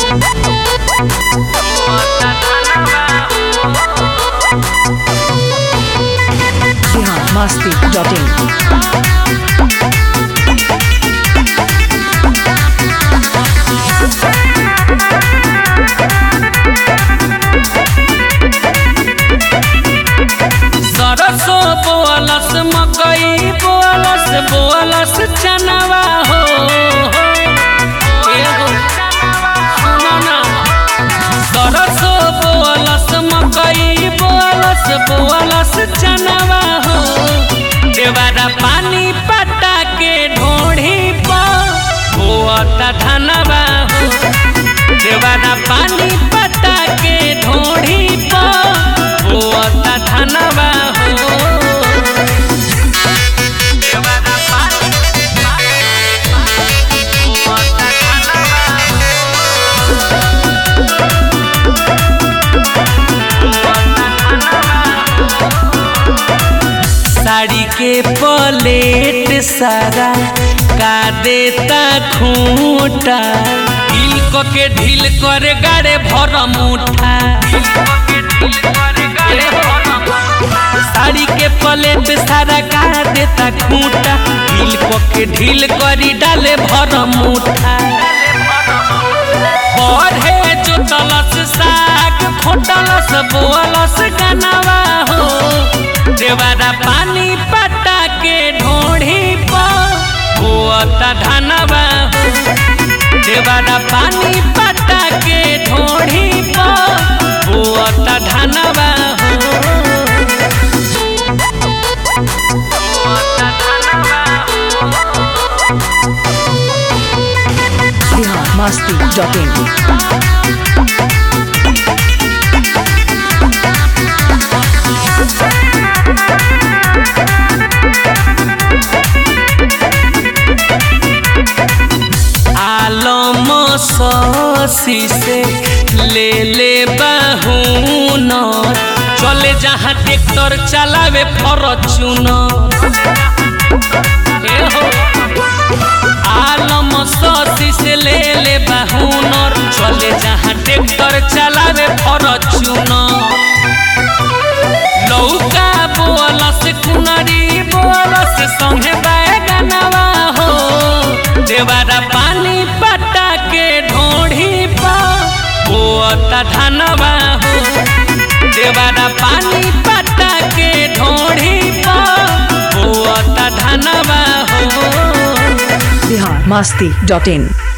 Bihar Masti dot in सरसो बोअलस मकई बोअलस बोअलस चनवा हो एगो सुनो ना सरसो बोअलस मकई बोअलस बोअलस चनवा हो देवारा पानी पटा के ढोढ़ी पर बोअता धनवा हो देवारा पानी पटा के ढोढ़ी पर बोअता धनवा हो देवारा पानी बोअता धनवा साड़ी के पलेट सारा का देता खूंटा ढील क के ढील करे गाड़े भर मुठा साड़ी के पलेट सारा का देता खूंटा ढील क के ढील करी डाले भर मुठा बढ़े जोतलस साग खोटलस बोअलस गनवा हो देवारा पानी पटा के ढोढ़ी पर बोअता धनवा हो देवारा पानी पटा के ढोढ़ी पर बोअता धनवा हो बोअता धनवा हो बिहार मस्ती डॉट इन आलम ससी से ले ले बहून चले जहाँ ट्रैक्टर चलावे फॉर्चूनर ए हो आलम ससी से ले ले बहूनर चले जहाँ ट्रैक्टर चलावे फॉर्चूनर लौका बोलस कुनरी बोलस संगे बैगनवा हो देवारा पानी पटा के ढोढ़ी पा बोअता धनवा हो देवारा पानी पटा के ढोढ़ी पा बोअता धनवा हो बिहार मस्ती डॉट इन